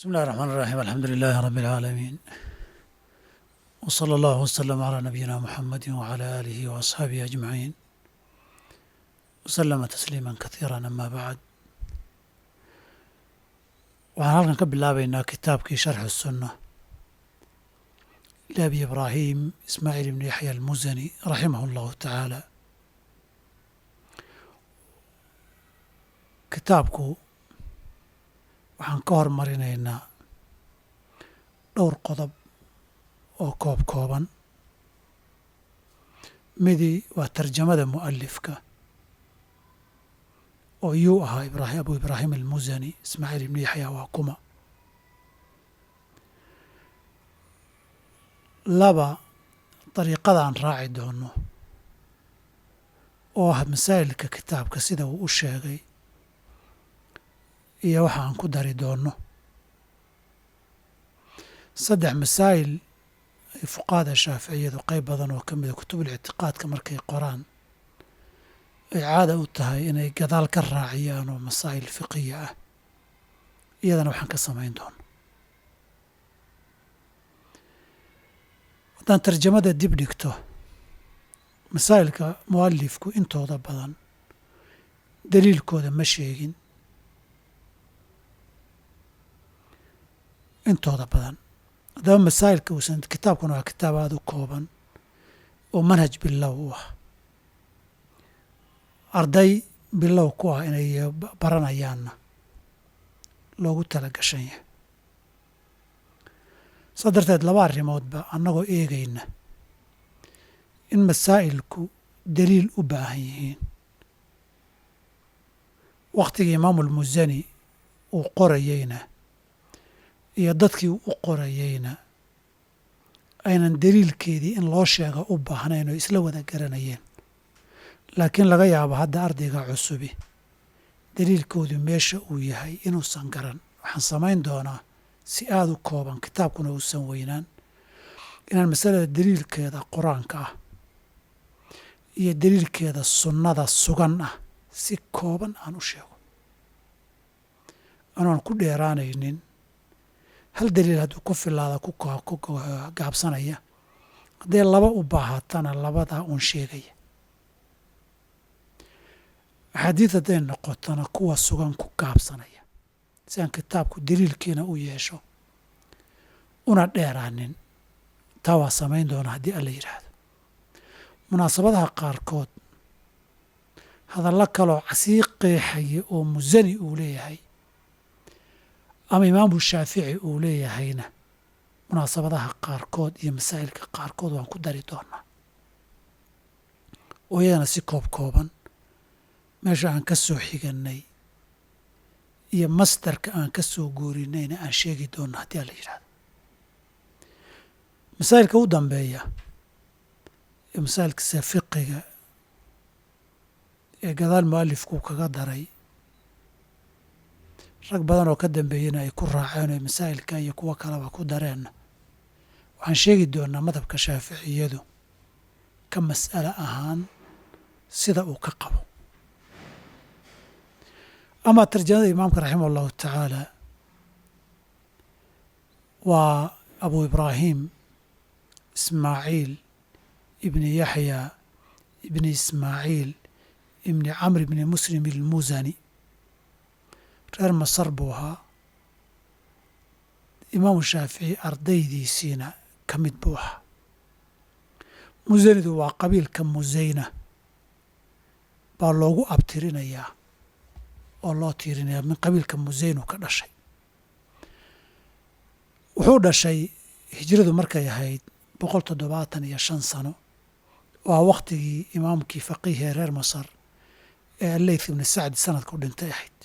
بسم الله الرحمن الرحيم الحمد لله رب العالمين وصلى الله وسلم على نبينا محمد وعلى آله وأصحابه أجمعين وسلم تسليما كثيرا أما بعد waxaan halkan ka bilaabaynaa kitaabkii sharxu الsunة لأbi ibraahim ismaaciil ibn yaxya almusani raximah اllahu tacaala kitaabku waxaan ka hormarinaynaa dhowr qodob oo koob kooban midii waa tarjamada mu'alifka oo yuu ahaa ibrahim abu ibraahim almusani ismaaciil ibni yaxya waa kuma laba dariiqada aan raaci doono oo ah masaa'ilka kitaabka sida uu u sheegay iyo waxa aan ku dari doono saddex masaa'il ay fuqahada shaaficiyadu qayb badan oo ka mida kutubul ictiqaadka markay qoraan ay caada u tahay inay gadaal ka raaciyaan oo masaa'il fiqiya ah iyadana waxaan ka samayn doono haddaan tarjamada dib dhigto masaa'ilka mu'alifku intooda badan daliilkooda ma sheegin intooda badan haddaba masaa'ilka uusan kitaabkuna waa kitaab aada u kooban oo manhaj bilow u ah arday bilow ku ah inay baranayaanna loogu tala gashan yahay saa darteed laba arrimoodba annagoo eegayna in masaa'ilku daliil u baahan yihiin wakhtigii imaamulmusani uu qorayeyna iyo dadkii u qorayeyna aynan daliilkeedii in loo sheega u baahnayn oo isla wada garanayeen laakiin laga yaabo hadda ardayga cusubi daliilkoodu meesha uu yahay inuusan garan waxaan samayn doonaa si aada u kooban kitaabkuna uusan weynaan inaan masalada daliilkeeda qur-aanka ah iyo daliilkeeda sunnada sugan ah si kooban aan u sheego anoon ku dheeraanaynin hal daliil hadduu ku filaada ku gaabsanaya haddee laba u baahatana labadaa uun sheegaya axaadiid hadday noqotona kuwa sugan ku gaabsanaya si aan kitaabku daliilkiina u yeesho una dheeraanin taa waa samayn doona haddii alla yidhaahdo munaasabadaha qaarkood hadallo kaloo sii qeexaya oo musani uu leeyahay ama imaamu shaafici uu leeyahayna munaasabadaha qaarkood iyo masaa'ilka qaarkood waan ku dari doonaa oo iyadana si koob kooban meesha aan ka soo xigannay iyo masdarka aan ka soo goorinayna aan sheegi doonno haddii aan la yidhahdo masaa'ilka u dambeeya ee masaa'ilkasa fiqiga ee gadaal mu'alifkuu kaga daray rag badan oo ka dambeeyena ay ku raaceen oo masaa'ilka iyo kuwo kaleba ku dareenna waxaan sheegi doonaa madhabka shaaficiyadu ka mas'ale ahaan sida uu ka qabo ama tarjamada imaamka raximah allahu tacaala waa abu ibraahim ismaaciil ibni yaxya ibni ismaaciil ibni camr ibni muslim ilmusani reer masar buu ahaa imaamu shaafici ardaydiisiina ka mid buu ahaa musanidu waa qabiilka musayna baa loogu abtirinayaa oo loo tiirinayaa min qabiilka musaynu ka dhashay wuxuu dhashay hijradu markay ahayd boqol toddobaatan iyo shan sano waa wakhtigii imaamkii faqiihee reer masar ee alleyth ibni sacdi sanadka u dhintay ahayd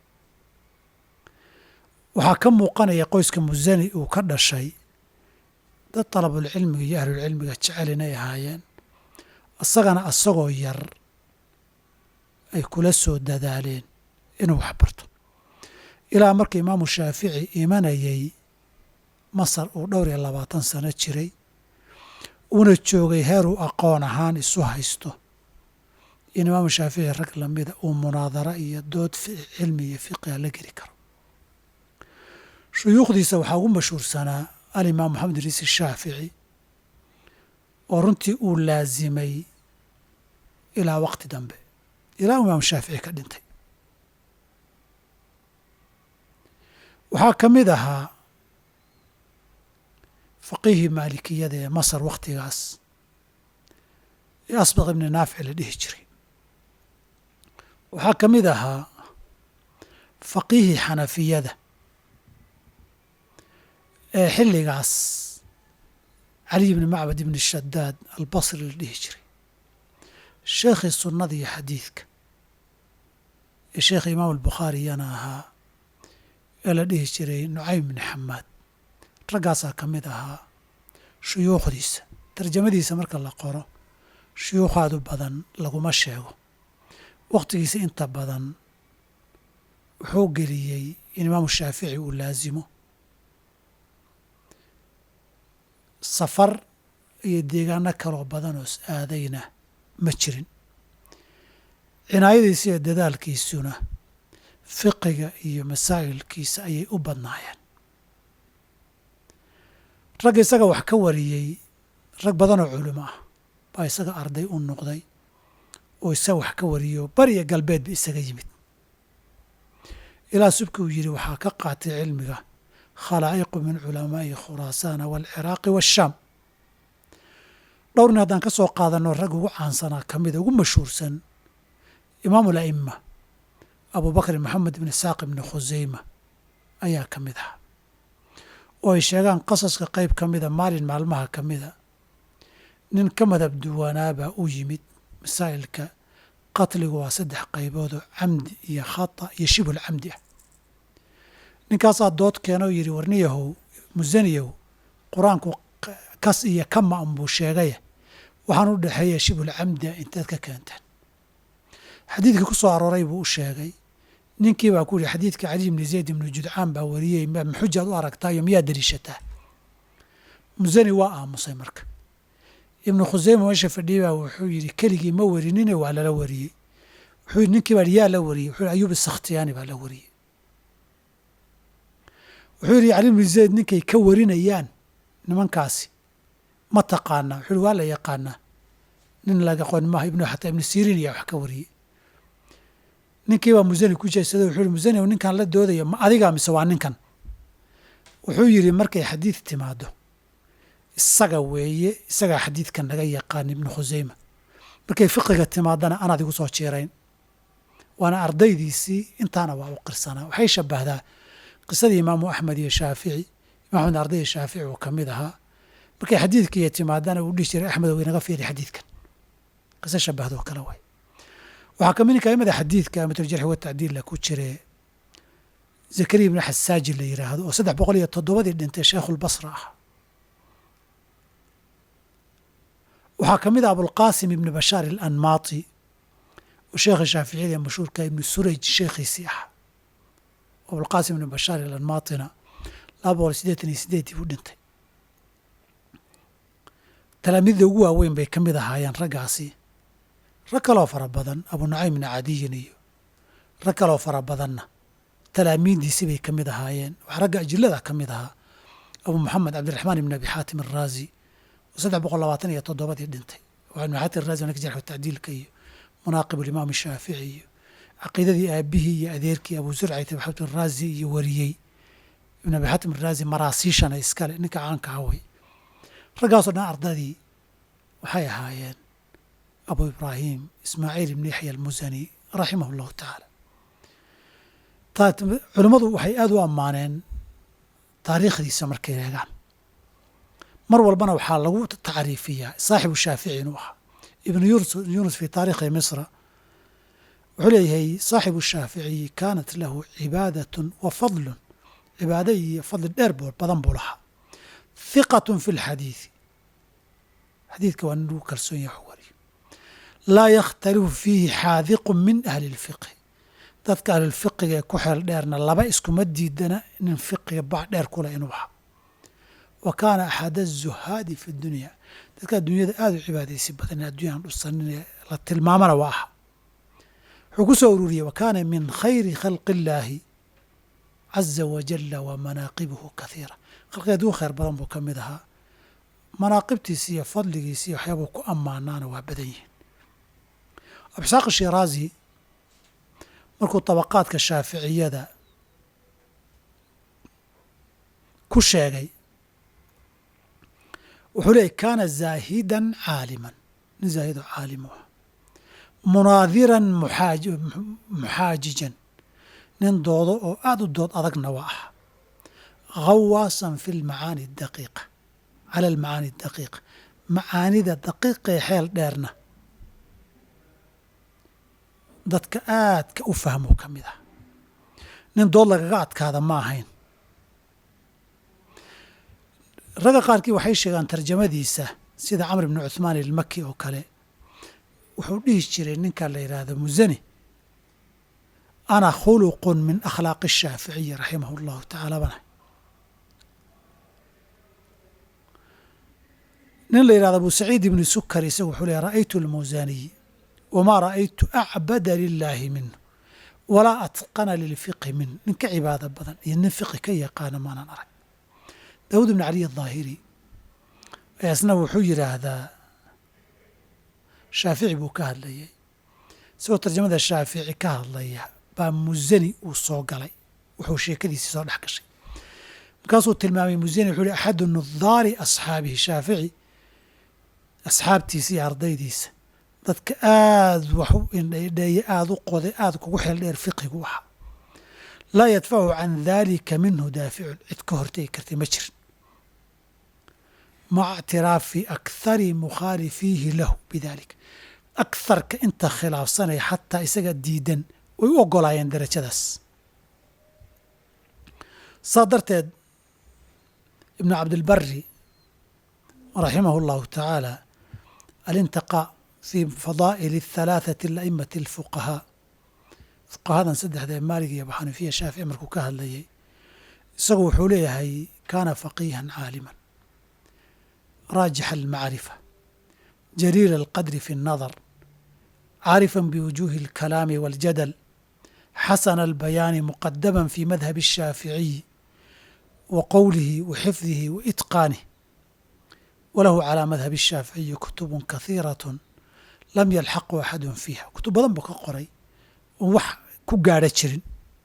waxaa ka muuqanaya qoyska musani uu ka dhashay dad dalabulcilmiga iyo ahlulcilmiga jecel inay ahaayeen isagana asagoo yar ay kula soo dadaaleen inuu wax barto ilaa marka imaamu shaafici imanayay masar uu dhowr iyo labaatan sano jiray uuna joogay heeruu aqoon ahaan isu haysto in imaamu shaafici rag lamida uu munaadara iyo dood cilmi iyo fiqiha la geli karo shuyuukhdiisa waxaa ugu mashhuursanaa alimaam moxamed idriis shaafici oo runtii uu laasimay ilaa waqti dambe ilaa imaam shaafici ka dhintay waxaa ka mid ahaa faqiihii maalikiyada ee masar wakhtigaas ee asbaq ibni naafic la dhihi jiray waxaa ka mid ahaa faqiihii xanafiyada ee xilligaas caliy ibni macbad ibni shadaad albasri la dhihi jiray sheekhii sunnada iyo xadiidka ee sheekha imaam albukhaariyana ahaa ee la dhihi jiray nucaym ibni xamaad raggaasaa ka mid ahaa shuyuukhdiisa tarjamadiisa marka la qoro shuyuukhaadu badan laguma sheego wakhtigiisa inta badan wuxuu geliyey in imaamu shaafici uu laasimo safar iyo deegaano kaloo badan oo aadayna ma jirin cinaayadiisa iyo dadaalkiisuna fiqiga iyo masaa'ilkiisa ayay u badnaayeen ragga isaga wax ka wariyey rag badanoo culimo ah baa isaga arday u noqday oo isaga wax ka wariyo bariya galbeedba isaga yimid ilaa subki uu yidhi waxaa ka qaatay cilmiga khalaa'iqu min culamaa'i khuraasaana waalciraaqi waashaam dhowrnin haddaan ka soo qaadanno rag ugu caansanaa ka mida ugu mashhuursan imaamu ala'ima abubakr maxamed ibni isaaq ibni khuseyma ayaa ka mid ah oo ay sheegaan qasaska qayb ka mida maalin maalmaha ka mida nin ka madab duwanaabaa u yimid masaa'ilka qatligu waa saddex qayboodoo camdi iyo khata iyo shibhul camdi ah ninkaasaa dood keena oo yidhi warniyahow musaniyahow qur-aanku kas iyo kama an buu sheegaya waxaan u dhexeeya shibhul camdi ah inteed ka keenteen xadiidkii ku soo arooray buu u sheegay ninkii baa ku yihi xadiidka cali ibni zayd ibnu judcaan baa wariyey maxujaad u aragtaayo miyaa deliishataa musani waa aamusay marka ibnu khuseyma meesha fadhiyey baa wuxuu yidhi keligii ma warinine waa lala wariyey wuxuu yidhi ninkii baa yaa la wariyey wuxuu yidhi ayuub isakhtiyaani baa la wariyey wuxuu yidhi cali ibnu zayd ninkay ka warinayaan nimankaasi ma taqaanaa wuxuu yidhi waa la yaqaanaa nin laga qon maaha ibnu xataa ibnu siriin ayaa wax ka wariyey ninkii baa musani ku jeesaday wuxuu yidhi musani ninkan la doodaya ma adigaa mise waa ninkan wuxuu yidhi markay xadiid timaado isaga weeye isagaa xadiidkan laga yaqaan ibnu khuseyma markay fiqiga timaadana anaad igu soo jeerayn waana ardaydiisii intaana waa u qirsanaa waxay shabahdaa qisadii imaamu axmed iyo shaafici imam axmed ardayda shaafici uu ka mid ahaa markay xadiidkiiyo timaadana uu dhihi jiray axmed ow inaga fiiri xadiidkan qiso shabahdoo kale way waxaa ka mid kaimada xadiidka amatuljarxi watacdiilla ku jire zakariya ibnu xasaaji la yidhaahdo oo saddex boqol iyo toddobadii dhintay sheekhulbasra ah waxaa ka mid ah abulqaasim ibni bashaar alanmaati oo sheekha shaaficiyada ee mashhuurka ibnu suraj sheekhiisii ah abulqaasim ibni bashaar alanmaatina laba boqol siddeetan iyo sideedii buu dhintay talaamiidda ugu waaweyn bay ka mid ahaayeen raggaasi rag kaloo fara badan abu nucaym ibni cadiyin iyo rag kaloo fara badanna talaamiiddiisi bay ka mid ahaayeen waxaa ragga ajilada ka mid ahaa abu moxamed cabdiraxmaan ibni abi xaatim araazi oo saddex boqol labaatan iyo toddobadii dhintay waa ibn xaatim araazi wanaka jarxu tacdiilka iyo munaaqib alimaam shaafici iyo caqiidadii aabihii iyo adeerkii abu zurcayt abi xaatim araazi iyo wariyey ibn abi xaatim araazi maraasiishana iskale ninka caanka awey raggaasoo dhan ardadii waxay ahaayeen abu ibraahim ismaaciil ibni yaxya almusani raximah allahu tacaala culimmadu waxay aada u ammaaneen taariikhdiisa markay eegaan mar walbana waxaa lagu tacriifiyaa saaxibu shaafici inuu ahaa ibnu yunus fi taarikhi misra wuxuu leeyahay saaxibu shaaficiyi kaanat lahu cibaadatun wa fadlun cibaado iyo fadli dheer badan buu lahaa hiqatun fi lxadiidi xadiidka waa nin lagu kalsoon yahay wax wariyo laa yakhtalifu fiihi xaadiqun min ahli lfiqhi dadka ahlulfiqiga ee ku xeel dheerna laba iskuma diidana nin fiqiga bac dheer kule inuu ahaa wa kaana axad azuhaadi fi dunya dadka adduunyada aada u cibaadaysi badan adduunyahan dhusanin la tilmaamana waa aha wuxuu ku soo ururiyey wa kaana min khayri khalqi illaahi caza wajalla wa manaaqibuhu kathiira khalqigeed ugu khayr badan buu ka mid ahaa manaaqibtiisi iyo fadligiisi iyo waxyaabuu ku ammaanaana waa badan yihiin absaaq shiraazi markuu tabaqaadka shaaficiyada ku sheegay wuxuu leeyay kaana zaahidan caaliman nin zaahid oo caalim u ah munaadiran muxaajijan nin doodo oo aada u dood adagna waa ah khawaasan fi lmacaani daqiiqa cala almacaani daqiiqa macaanida daqiiqee xeel dheerna dadka aadka u fahmoo ka mid ah nin dood lagaga adkaada ma ahayn ragga qaarkii waxay sheegaan tarjamadiisa sida camr ibni cuhmaan ilmaki oo kale wuxuu dhihi jiray ninka la yidhaahdo musani ana khuluqun min akhlaaqi الshaaficiyi raximah اllahu tacaala bana nin la yidhahdo abu saciid ibni sukar isagu wuxuu leeya ra'aytu اlmusaniy wmaa ra'aytu acbada lilaahi minhu walaa atqana lilfiqhi min nin ka cibaado badan iyo nin fiqhi ka yaqaana maanan arag daawud ibn caliy aلظaahiri isna wuxuu yidhaahdaa shaafici buu ka hadlayay isagoo tarjamada shaafici ka hadlaya baa musani uu soo galay wuxuu sheekadiisii soo dhex gashay markaasuu tilmaamay musani wuxuu hi axadu nudaari asxaabihi shaafici asxaabtiisa iyo ardaydiisa dadka aada wax u indhaydheeye aada u qoday aada kugu xeel dheer fiqigu ahaa laa yadfacu can daalika minhu daaficun cid ka hortegi kartay ma jirin maca ictiraafi akhari mukhaalifiihi lahu bidalik akharka inta khilaafsanaya xataa isaga diidan way u ogolaayeen darajadaas saa darteed ibnu cabdilbari raximahu اllahu tacaala alintiqaa fi fadaa'il اhalaaثati alaimati اlfuqahaa fuqahadan saddexda ee maalig iyo abuxanifiya shaafici markuu ka hadlayay isagu wuxuu leeyahay kaana faqiihan caaliman raajixa almacrifa jaliila alqadri fi اnnadar caarifا biwujuuhi اlkalaami waاljadal xasana albayaani muqadaman fi madhabi الshaaficiyi wa qowlihi wa xifdihi wa itqaanih walahu calaa madhabi الshaaficiyi kutubun kahiiraة lam yalxaqu axadu fiiha kutub badan buu ka qoray oon wax ku gaadho jirin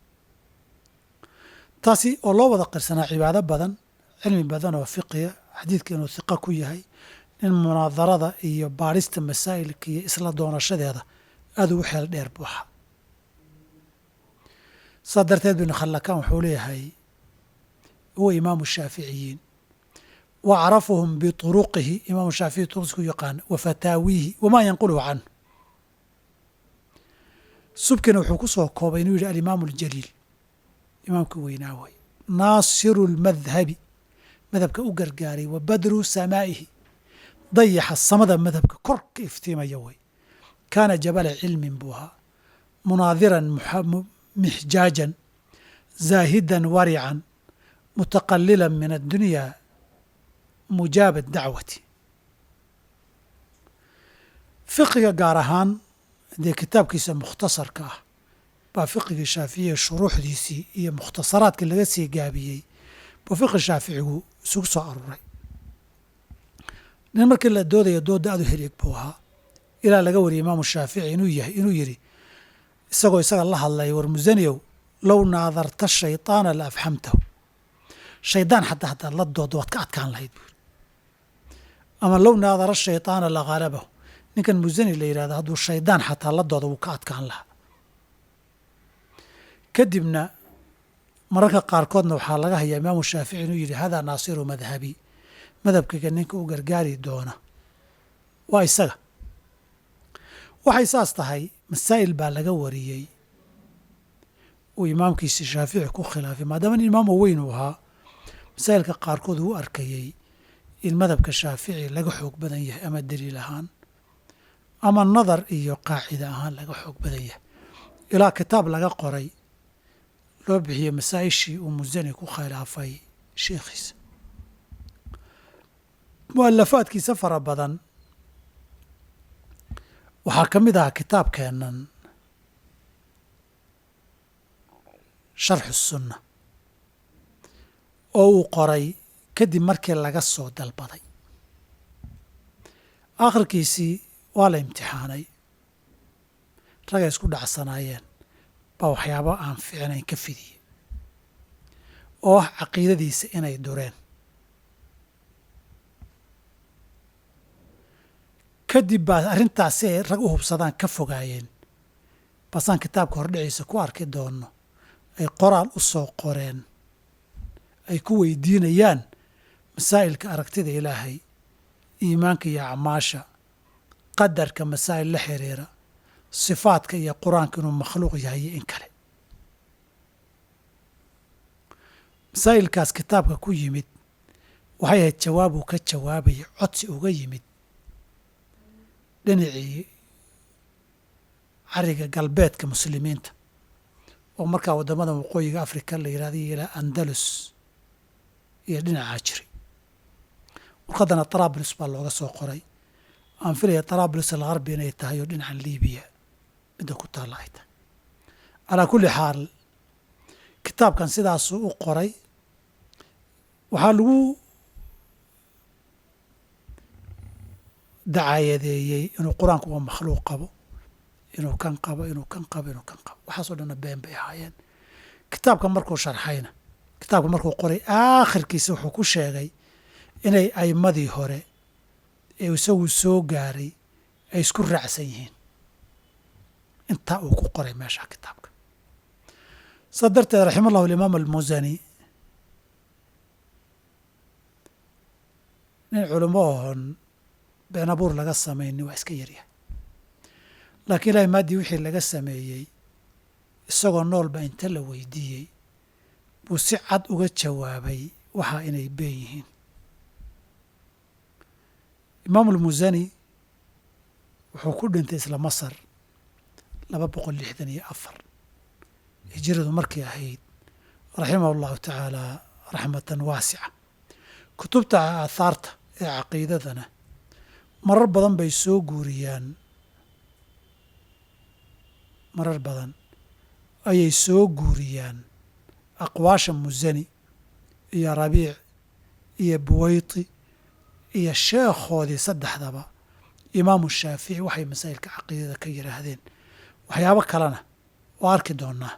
taasi oo loo wada qirsanaa cibaado badan cilmi badan oo fiqiya xadiidka inuu hiqa ku yahay nin munaadarada iyo baadhista masaa'ilka iyo isla doonashadeeda aada ugu xeel dheer buu ahaa saa darteed binu khallakaan wuxuu leeyahay huwa imaamu shaaficiyiin wa acrafuhum bituruqihi imaamu shaafici turuqisku yaqaan wa fataawiihi wamaa yanquluhu canhu subkina wuxuu ku soo koobay inuu yidhi alimaamu aljaliil imaamka weynaa way naasiru lmadhabi madhabka u gargaaray wa badru samaa'ihi dayaxa samada madhabka kor ka iftiimaya way kaana jabala cilmin buu ahaa munaadiran mixjaajan zaahidan warican mutaqalilan min addunya mujaaba dacwati fiqiga gaar ahaan dee kitaabkiisa mukhtasarka ah baa fiqigii shaaficiya shuruuxdiisii iyo mukhtasaraadkii laga sii gaabiyey buu fiqi shaaficigu isugu soo aruuray nin markii la doodayo doodda aad u helieg buu ahaa ilaa laga wariyay imaamu shaafici inuu yahay inuu yidhi isagoo isaga la hadlaya war musaniyow low naadarta shayطaana la afxamtahu shaydaan xataa haddaad la dooddo waad ka adkaan lahayd buuri ama low naadara shayطaana la khalabahu ninkan musani la yidhahdo hadduu shaydaan xataa la doodo wuu ka adkaan lahaa kadibna mararka qaarkoodna waxaa laga hayaa imaamu shaafici inuu yidhi hadaa naasiru madhabi madhabkayga ninka u gargaari doona waa isaga waxay saas tahay masaa'il baa laga wariyey uu imaamkiisi shaafici ku khilaafay maadaama nin imaamu weyn uu ahaa masaa'ilka qaarkood uu u arkayey in madhabka shaafici laga xoog badan yahay ama daliil ahaan ama nadar iyo qaacida ahaan laga xoog badan yahay ilaa kitaab laga qoray loo bixiyey masaa-ishii uu musani ku khilaafay sheikhiisa mualafaadkiisa fara badan waxaa ka mid ahaa kitaabkeennan sharxu sunna oo uu qoray kadib markii laga soo dalbaday akhirkiisii waa la imtixaanay ragay isku dhacsanaayeen baa waxyaabo aan fiicnayn ka fidiyey oo ah caqiidadiisa inay dureen kadib baa arrintaas si ay rag u hubsadaan ka fogaayeen basaan kitaabka hordhiciisa ku arki doonno ay qoraal u soo qoreen ay ku weydiinayaan masaa'ilka aragtida ilaahay iimaanka iyo acmaasha qadarka masaa'il la xiriira sifaadka iyo qur-aanka inuu makhluuq yahay iyo in kale masaa'ilkaas kitaabka ku yimid waxay ahayd jawaab uu ka jawaabayay codsi uga yimid dhinacii cariga galbeedka muslimiinta oo markaa waddamada waqooyiga afrika la yidhahda ilaa andalus iyo dhinacaa jiray warqaddana tarablus baa looga soo qoray aan filaya tarablus algarbi inay tahay oo dhinacan libiya midda ku taalla ay tahay calaa kulli xaal kitaabkan sidaasuu u qoray waxaa lagu dacaayadeeyey inuu qur-aanku waa makhluuq qabo inuu kan qabo inuu kan qabo inuu kan qabo waxaasoo dhanna been bay ahaayeen kitaabka markuu sharxayna kitaabka markuu qoray aakhirkiisa wuxuu ku sheegay inay aimadii hore ee isagu soo gaaray ay isku raacsan yihiin intaa uu ku qoray meesha kitaabka saa darteed raxima allahu alimaam almusani nin culimo oon been abuur laga samaynin waa iska yaryahay laakiin ilahay maaddii wixii laga sameeyey isagoo noolba inta la weydiiyey buu si cad uga jawaabay waxaa inay been yihiin imaamu almusani wuxuu ku dhintay isla masar laba boqol lixdan iyo afar hijiradu markay ahayd raximahu allahu tacaala raxmatan waasica kutubta aathaarta ee caqiidadana marar badan bay soo guuriyaan marar badan ayay soo guuriyaan aqwaasha musani iyo rabiic iyo buwayti iyo sheekhoodii saddexdaba imaamu shaafici waxay masaa'ilka caqiidada ka yidhaahdeen waxyaabo kalena oo arki doonaa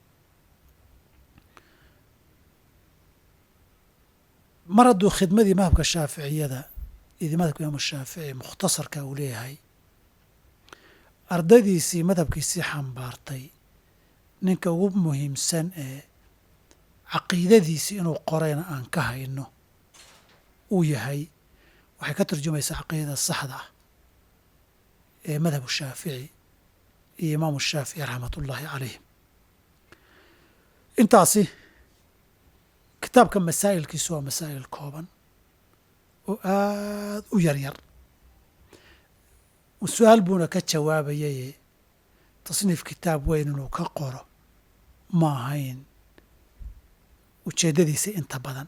mar hadduu khidmadii madhabka shaaficiyada iyo madhabka imaamu shaafici mukhtasarka uu leeyahay ardaydiisii madhabkiisii xambaartay ninka ugu muhiimsan ee caqiidadiisii inuu qorayna aan ka hayno uu yahay waxay ka turjumaysaa caqiidada saxda ah ee madhabu shaafici iyo imaamu shaafici raxmat ullaahi calayhim intaasi kitaabka masaa'ilkiisu waa masaa'il kooban oo aada u yar yar su-aal buuna ka jawaabayaye tasniif kitaab weyn inuu ka qoro ma ahayn ujeeddadiisa inta badan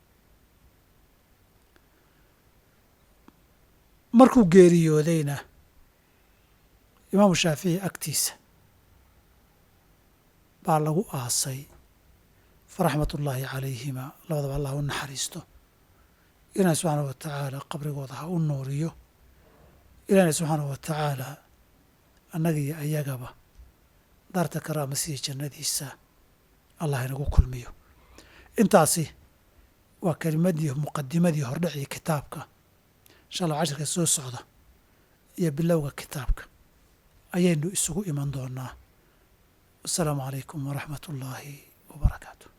markuu geeriyoodayna imaamu shaafici agtiisa baa lagu aasay faraxmat ullaahi calayhima labadaba allah u naxariisto ilaahay subxaanahu wa tacaala qabrigooda ha u nuuriyo ilaahna subxaanahu wa tacaala annaga iyo ayagaba daarta karaamasiya jannadiisa allah inagu kulmiyo intaasi waa kelimadii muqadimadii hordhacii kitaabka insha allah cashirka soo socda iyo bilowga kitaabka ayaynu isugu iman doonaa wasalaamu calaykum waraxmat ullaahi wabarakaatu